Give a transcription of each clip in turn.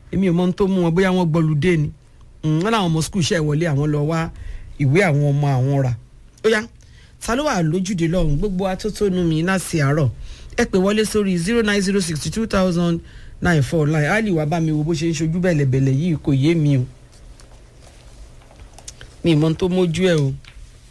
èmi ò mọ ohun tó mú wọn bóyá wọ́n gbọ́ludé ni Mm, wọ́n làwọn ọmọ skul iṣẹ́ ìwọlé àwọn lọ wá ìwé àwọn ọmọ àwọn rà ó yá ta ló wà lójúde lọ́hùn gbogbo atótónu mi láti àárọ̀ ẹ pè wọlé sórí zero nine zero sixty two thousand nine four nine ali wàá bá mi wo bó ṣe ń ṣojú bẹ̀lẹ̀bẹ̀lẹ̀ yìí kò yé mi o mi ì mọ ohun tó mójú ẹ o.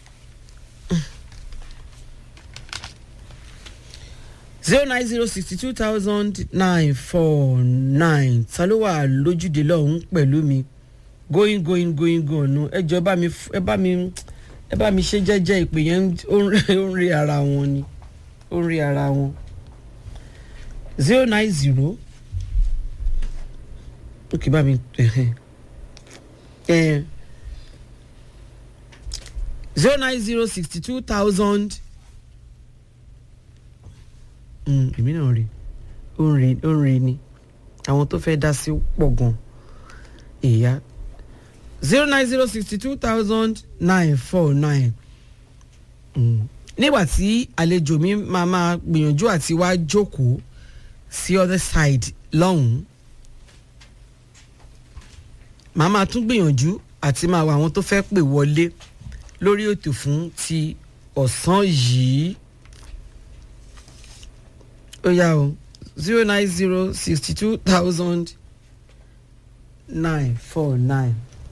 zero nine zero sixty two thousand nine four nine ta ló wà lójúde lọ́hùn pẹ̀lú mi going going going gone ẹ jọ ẹ bá mi f- ẹ bá mi ẹ bá mi ṣe jẹ́jẹ́ ìpè yẹn ń- ó ń rí- ó ń rí ara wọn ni ó ń rí ara wọn zero nine zero ok bá mi zero nine zero sixty two thousand èmi náà rí ó ń rí ó ń rí ni àwọn tó fẹ́ dá sí pọ̀ gan èèyàn zero nine zero sixty two thousand nine four nine nígbà tí àlejò mi máa máa gbìyànjú àti wá jókòó sí other side lọ́hùn-ún màá máa tún gbìyànjú àti máa wá àwọn tó fẹ́ pè wọlé lórí ètò fún ti ọ̀sán yìí ó yá o zero nine zero sixty two thousand nine four nine.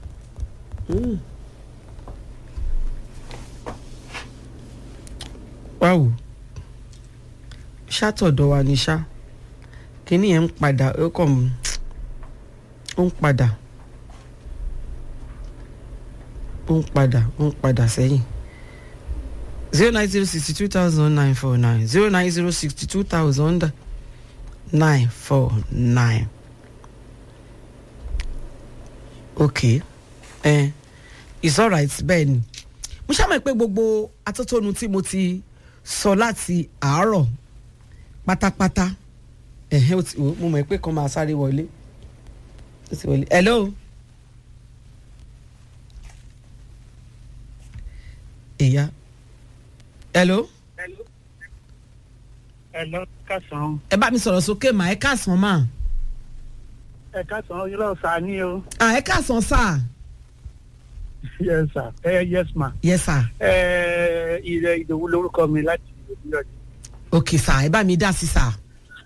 wáwo ṣàtọ̀dọ̀ wa ni ṣá kínní yẹn ń padà ó kàn ń- ó ń padà ó ń padà ó ń padà sẹ́yìn zero nine zero sixty two thousand nine four nine zero nine zero sixty two thousand nine four nine okay eh, it's alright bẹ́ẹ̀ ni mo ṣàmọ̀ pé gbogbo atótónu tí mo ti sọ láti àárọ̀ pátápátá ẹ̀hẹ́ ó ti wò ó, mo mọ̀ pé kan máa sáré wọlé ó ti wọlé hello ìyá hello Hello, kásán. ẹ bá mi sọ̀rọ̀ sókè mà ẹ káàsán mà Ẹ kásán irọ́ ọ̀sà ni o. à ẹ káàsán sà Yes sir. Ẹ yes ma. yes sir Ẹ ilẹ̀ ìdòwú lórúkọ mi láti ìlú ọ̀dẹ. ok sà ẹ bá mi dá sí sà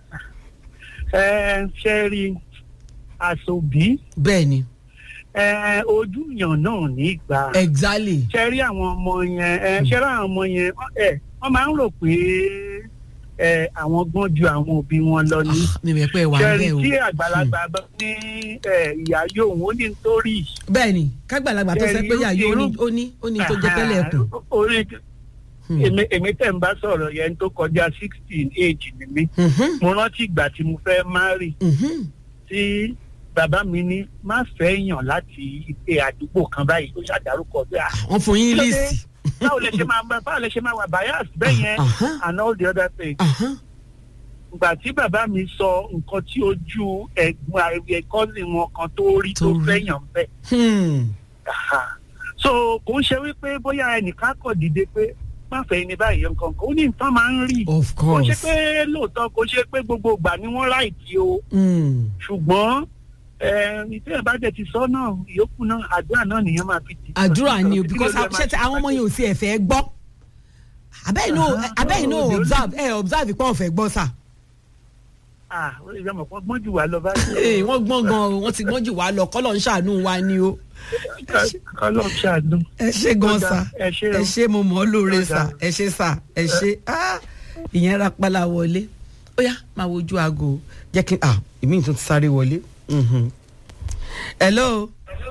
Ẹ ṣe rí aṣòbí. bẹ́ẹ̀ ni Ẹ ojú yàn náà nígbà. exactly Ṣe rí àwọn ọmọ yẹn. Ẹ ṣe rí àwọn ọmọ yẹn. wọ́n- Ẹ wọ́n máa ń rò pé ẹ àwọn gbọ́n ju àwọn òbí wọn lọ ní. Ah, mi mẹ̀ pé wà Ṣe ń rí bẹ̀ o tí àgbàlagbà bá ní ẹ, ìyá yóò wọ́n ní nítorí. bẹ́ẹ̀ ni kágbàlagbà tó sẹ pé yà yóò ní ó ní ó ní tó jẹ tẹ́lẹ̀ ẹ̀kùn Orí Hmm. èmi èmi tẹ̀ ń bá sọ̀rọ̀ yẹn tó kọjá sixteen age ni mí Mhm, mo rántí ìgbà tí mo fẹ́ marry mhm. tí bàbá mi ní má fẹ́ yàn láti ilé àdúgbò kan báyìí ó ṣàdárúkọ bí i wọ́n fún yín Kí ló dé? líìsì báwo lẹ ṣe máa báwo lẹ ṣe máa wà bias bẹ́ẹ̀ yẹn Aha. and all the other things Aha. ìgbà tí bàbá mi sọ nǹkan tí ojú ẹ̀gbọ́n àìwé cousin wọn kan tó rí Tó tó rí. fẹ́ yàn bẹ́ẹ̀ Hmm. Aha. so kò ń ṣe wípé bóyá ẹnìkan kọ̀ dìde pé má fẹ́ ní báyìí nǹkan kan ó ní nǹkan máa ń rí of kò ṣe course pé lóòótọ́ kò ṣe pé gbogbo ìgbà ni wọ́n ráìtì o Hmm. ṣùgbọ́n ìtẹ́ ẹ̀ bá jẹ́ ti sọ náà ìyókù náà àdúrà náà nìyẹn máa fi tì. àdúrà ni o Kí ló because lè máa ṣe tí ṣe àwọn ọmọ yẹn ò sí ẹ̀fẹ̀ gbọ́ abẹ́yìn náà Aha. abẹ́yìn náà Oh, observe ẹ̀ observe pé ọ̀fẹ́ gbọ́ sà ah ó lè jẹ́ mọ̀ gbọ́n jù wá lọ báyìí. Ee, wọ́n gbọ́n gan o wọ́n ti gbọ́n jù wá lọ kọ́lọ̀ ń ṣàánú wa ni o kọ́lọ́ ṣàánú. ẹ ṣe gan Ó dáa, sa ẹ ṣé o. ẹ ṣe mo mọ̀ ọ́ lóore Ó sa dáa. ẹ ṣe sa ẹ ṣe ah, ìyẹn rapala wọlé ó yá máa wojú aago jẹ́ kí ah èmi tún ti sáré wọlé. Mhm. hello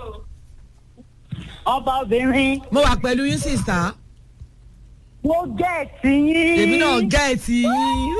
ọba obìnrin mo wà pẹ̀lú yín sísá mo jẹ́ ẹ̀sìn yín. èmi náà gẹ́ ẹ̀ tì yín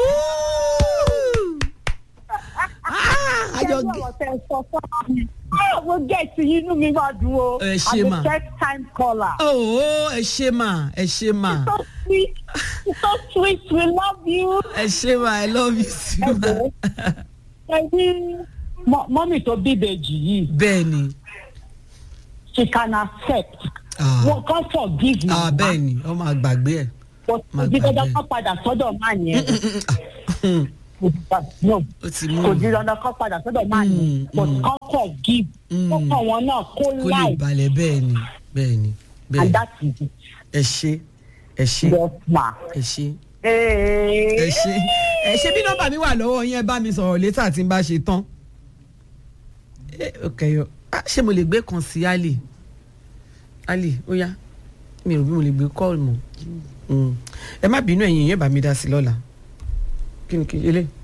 Ah, àjọ Ṣé gẹ́ ọ̀rọ̀ tẹ sọ fún mi? Ah, mo jẹ́ ẹ̀sìn yín inú mi máa dùn o. Ẹ ṣé I'm mà. a first time caller. oh ẹ ṣe mà ẹ ṣe mà so sweet so sweet we love you. ẹ ṣe mà i love you too ma. ẹ ní mọ- mọ́mì tó bíbejì yìí bẹ́ẹ̀ ni she can accept. Ah. wọ́n kàn forgive me. ah bẹ́ẹ̀ ni ọmọ àgbàgbé ẹ̀ but Má ojú gbàgbé. dandan kan padà sọ́dọ̀ máa yẹn. no ó ti mú kò di dandan kọ́ padà sọ́dọ̀ máa ní Mm, but mm. kọ́kọ́ give Mm. kọ́kọ́ wọn náà kó kó lè láì balẹ̀ bẹ́ẹ̀ ni bẹ́ẹ̀ ni bẹ́ẹ̀ and ni that is it ẹ ṣe ẹ ṣe yes ma. ẹ ṣe ẹ Hey. ṣe ẹ ṣe bí nọ́mbà mi wà lọ́wọ́ yín ẹ bá mi sọ̀rọ̀ létà tí n bá ṣe tán ẹ ok yọ ah, ṣé mo lè gbé kan sí ali ali ó yá mi ò bí mo lè gbé kọ́ọ̀lù mọ́ Mm. ẹ má bínú ẹ̀yin yẹn bá mi dá sí lọ́la kí ni kí ilé.